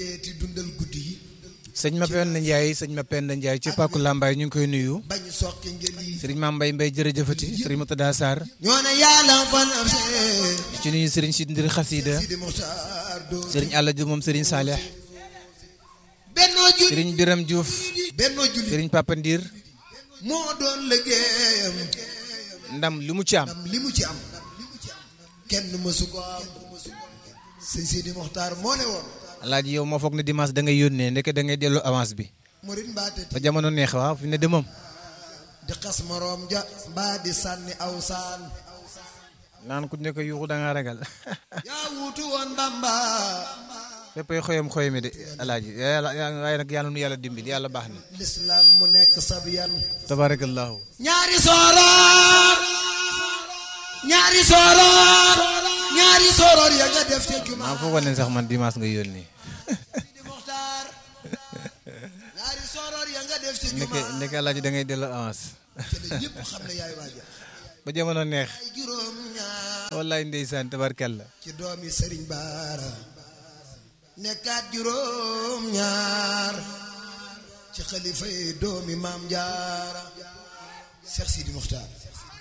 teeti dundal guddi yi sëñ Mapenda Ndiaye sëñ Mapenda Ndiaye ci Pàkku Lambaay ñu ngi koy nuyu bañ soqi ngeen yi sëriñ Maam Mbay Mbay jërëjëfati sëriñ Moutada Sarr ñoo ne yàlla fan am ci nuyu sëriñ Sid Ndir Xasida Sidi Muxtaar doo sëriñ Alla Diouf moom sëriñ Saalix bennoo julli sëriñ Biram Diouf bennoo julli sëriñ Papa Ndir moo doon liggéeyam ndam li mu ci am ndam li mu ci am kenn mësu ko am sëñ Sidi Muxtaar moo ne woon alaaji yow moo foog ne dimanche da ngay yónnee ndeke da ngay delloo avance bi murit mbaate ba jamono neex waaw fi ne de moom di xas moroom ja mbaa di sànni aw saan naan ku nekk yuuxu da ngaa ragal yaa wuutu woon Bamba féppay xoyam xoyami de alaaji yàlla waaye nag yàlla nu yàlla dimbil yàlla baax na lislaam mu nekk sab yan tabarakallahu ñaari sooroor ñaari sooroor ñaari sooroor ya nga def ca jumaa maa foogoon ne sax man dimanche nga yónnee di Muxtaar ñaari sooroor ya nga def ca ndeke jumaa ndeke alaaji da ngay delloo avance te la ñëpp xam ne yaay waaja ba jamono neex ay juróom ñaar wallaay ndeysaan tabarkalla ci doomi Sëriñ Baara nekkaat juróom ñaar ci xalifa yi doomi Maam Jaara Cheikh Sidi Muxtaar